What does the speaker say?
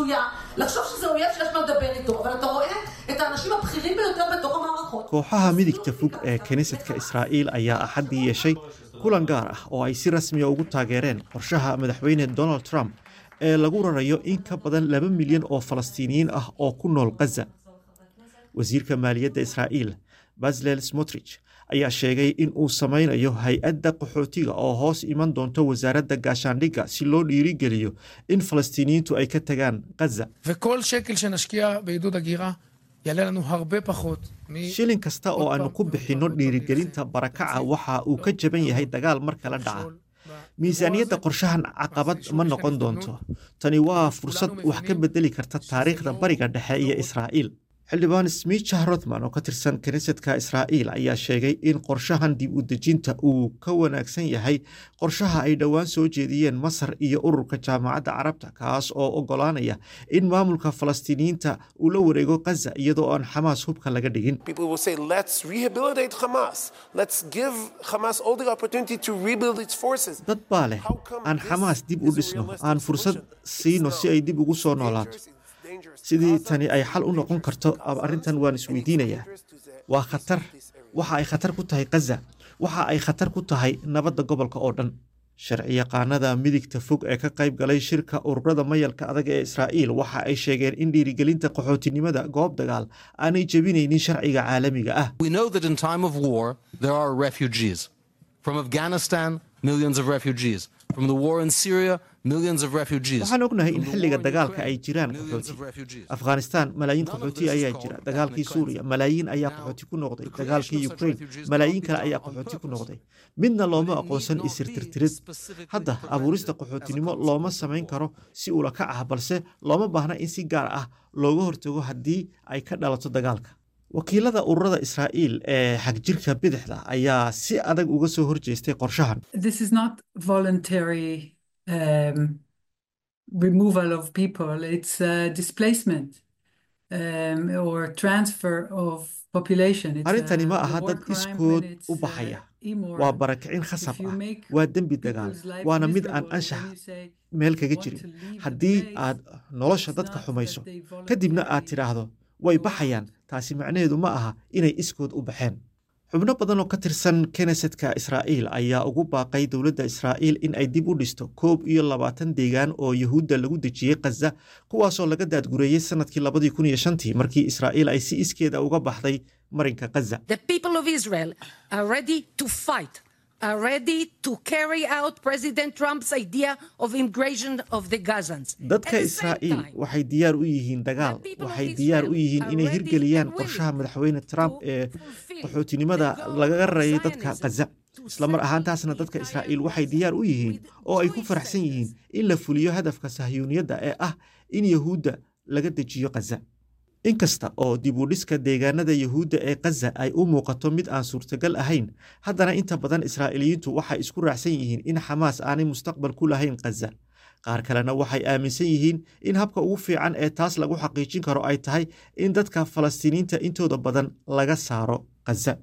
הזויה לחשוב שזה אויב שיש מה לדבר איתו, אבל אתה רואה את האנשים הבכירים ביותר בתוך המערכות. kooxaha midigta fog ee kiniisadka israa'iil ayaa axaddii yeeshay kulan gaar ah oo ay si rasmiya ugu taageereen qorshaha madaxweyne donald trump ee lagu rarayo in ka badan laba milyan oo falastiiniyiin ah oo ku nool khaza wasiirka maaliyadda israa'iil baslel smotrich ayaa sheegay in uu samaynayo hay-adda qaxootiga oo hoos iman doonto wasaaradda gaashaandhigga si loo dhiirigeliyo in falastiiniyiintu ay ka tagaan khaza וכל שקל שנשקיע בעידוד הגירה יעלה לנו הרבה פחות מ... shilin kasta oo aanu ku bixinno dhiirigelinta barakaca waxa uu ka jaban yahay dagaal mar kala dhaca miisaaniyadda qorshahan caqabad ma noqon doonto tani waa fursad wax ka bedeli karta taariikhda bariga dhexe iyo israa'iil xildhibaan smicha rothman oo ka tirsan kiniisadka israa'iil ayaa sheegay in qorshahan dib u dejinta uu ka wanaagsan yahay qorshaha ay dhowaan soo jeediyeen masar iyo ururka jaamacadda carabta kaas oo oggolaanaya in maamulka falastiiniyiinta uu la wareego khaza iyadoo aan xamaas hubka laga dhigin People will say, let's rehabilitate Hamas. Let's give Hamas all the opportunity to rebuild its forces. dad baa leh aan xamaas dib u dhisno aan fursad siino si ay dib ugu soo noolaato sidii tani ay xal u noqon karto ab- arrintan waan isweydiinayaa waa khatar waxa ay khatar ku tahay khaza waxa ay khatar ku tahay nabadda gobolka oo dhan sharciyaqaanada midigta fog ee ka qayb galay shirka ururada mayalka adag ee israa'iil waxa ay sheegeen in dhiirigelinta qaxootinimada goob dagaal aanay jebinaynin sharciga caalamiga ah We know that in time of war, there are refugees. From Afghanistan, millions of refugees. From the war in Syria, millions of refugees. waxaan ognahay in From the xilliga war in dagaalka ay Ukraine, jiraan millions qaxooti of refugees. afghanistan malaayiin None of qaxooti this is ayaa called jira ethnic dagaalkii cleansing. suuriya malaayiin ayaa Now, qaxooti ku noqday the dagaalkii creation of such ukraine refugees malaayiin cannot kale be ayaa done on qaxooti ku purpose. noqday midna looma But it aqoonsan need not isirtirtirid be specifically hadda prevented abuurista as a qaxootinimo consequence looma of the samayn war. karo si ula kac ah balse looma baahna in si gaar ah looga hortago haddii ay ka dhalato dagaalka wakiilada ururada israa'iil ee xagjirka bidixda ayaa si adag uga soo horjeestay qorshahan this is not voluntary um, removal of people, it's uh, displacement um, or transfer of population. It's arrintani a- ma a aha war dad crime iskood when it's, u uh, baxaya immoral. waa barakicin khasab If you ah make waa dembi dagaal people's life waana mid aan miserable, anshax then you say, meel kaga want jirin to leave the haddii place, aad nolosha it's dadka not xumayso that they kadibna aad voluntarily tidhaahdo way go baxayaan out. taasi macnaheedu ma aha inay iskood u baxeen xubno badan oo ka tirsan knesetka israa'iil ayaa ugu baaqay dowladda israa'iil in ay dib u dhisto koob iyo labaatan deegaan oo yuhuudda lagu dejiyey khaza kuwaasoo laga daadgureeyey sanadkii labadii kun iyo shantii markii israa'iil ay si iskeeda uga baxday marinka khaza The people of Israel are ready to fight, are ready to carry out President Trump's idea of immigration of the Gazans. dadka At the same israa'iil time, waxay diyaar u yihiin dagaal the people of waxay Israel diyaar u yihiin are inay ready hirgeliyaan and willing qorshaha madaxweyne trump to ee fulfill qaxootinimada the goal lagaga of rarayay dadka Zionism khaza to islamar settle ahaantaasna the dadka entire israa'iil waxay Gaza diyaar u yihiin with oo ay ku Jewish faraxsan yihiin settlers. in la fuliyo hadafka sahyuuniyadda ee ah in yahuudda laga dejiyo khaza inkasta oo dib u dhiska deegaanada yuhuudda ee khaza ay u muuqato mid aan suurtagal ahayn haddana inta badan israa'iiliyiintu waxay isku raacsan yihiin in xamaas aanay mustaqbal ku lahayn khaza qaar kalena waxay aaminsan yihiin in habka ugu fiican ee taas lagu xaqiijin karo ay tahay in dadka falastiiniinta intooda badan laga saaro khaza